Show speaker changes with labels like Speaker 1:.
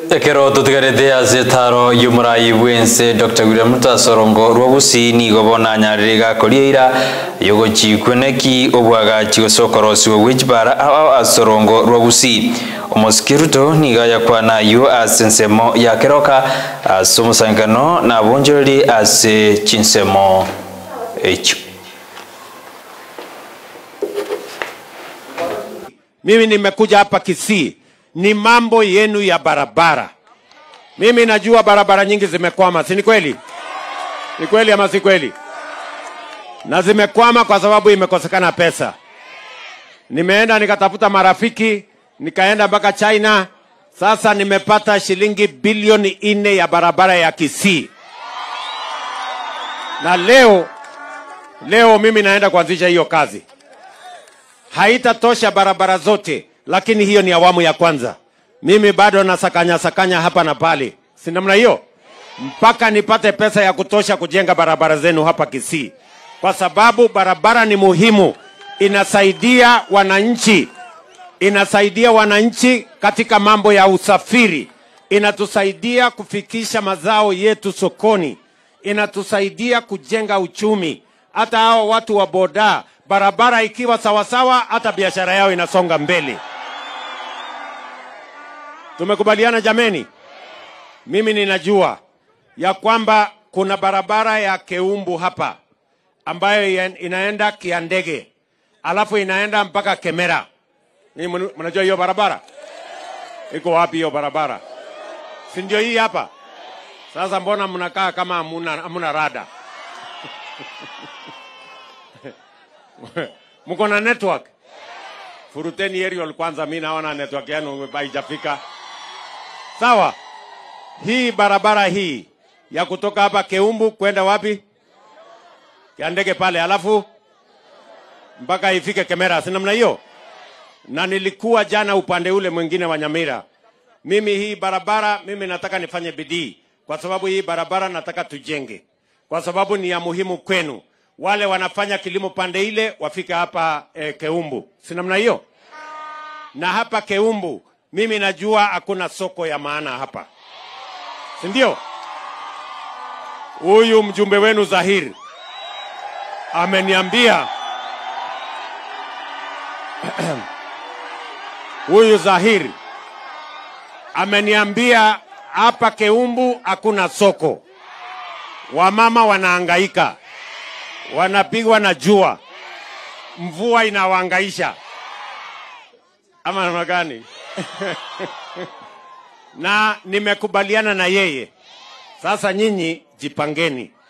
Speaker 1: ekero tutigarite ase taro y'omurayi bwense dr william tasorongo rwa gusini gobona nyarire gakoria ira yogochikweneki obwagachi gosokorosiwe wichibara ao asorongo rwa gusii omosiki ruto niga yakwana yo ase ensemo yakeroka ase omosankano na bongereri ase chinsemo echo
Speaker 2: Mimi nimekuja hapa Kisii, ni mambo yenu ya barabara. Mimi najua barabara nyingi zimekwama, si ni kweli? Ni kweli ama si kweli? Na zimekwama kwa sababu imekosekana pesa. Nimeenda nikatafuta marafiki, nikaenda mpaka China. Sasa nimepata shilingi bilioni nne ya barabara ya Kisii, na leo leo mimi naenda kuanzisha hiyo kazi haitatosha barabara zote, lakini hiyo ni awamu ya kwanza. Mimi bado nasakanya sakanya hapa na pale, si namna hiyo, mpaka nipate pesa ya kutosha kujenga barabara zenu hapa Kisii, kwa sababu barabara ni muhimu, inasaidia wananchi, inasaidia wananchi katika mambo ya usafiri, inatusaidia kufikisha mazao yetu sokoni, inatusaidia kujenga uchumi. Hata hao watu wa boda, barabara ikiwa sawasawa, hata biashara yao inasonga mbele. Tumekubaliana jameni? Mimi ninajua ya kwamba kuna barabara ya Keumbu hapa ambayo ya- inaenda Kiandege, alafu inaenda mpaka Kemera. Ni mnajua hiyo barabara iko wapi? Hiyo barabara si ndio hii hapa? Sasa mbona mnakaa kama hamuna hamuna rada? mko na network? Furuteni aerial kwanza, mi naona network yenu haijafika. Sawa, hii barabara hii ya kutoka hapa Keumbu kwenda wapi? Kiandege pale, alafu mpaka ifike Kemera, si namna hiyo? Na nilikuwa jana upande ule mwingine wa Nyamira. Mimi hii barabara, mimi nataka nifanye bidii, kwa sababu hii barabara nataka tujenge, kwa sababu ni ya muhimu kwenu. Wale wanafanya kilimo pande ile wafike hapa eh, Keumbu, si namna hiyo? Na hapa Keumbu mimi najua hakuna soko ya maana hapa, si ndio? Huyu mjumbe wenu Zahir ameniambia huyu Zahir ameniambia hapa Keumbu hakuna soko, wamama wanahangaika, wanapigwa na jua, mvua inawahangaisha ama namna gani? na nimekubaliana na yeye. Sasa nyinyi jipangeni,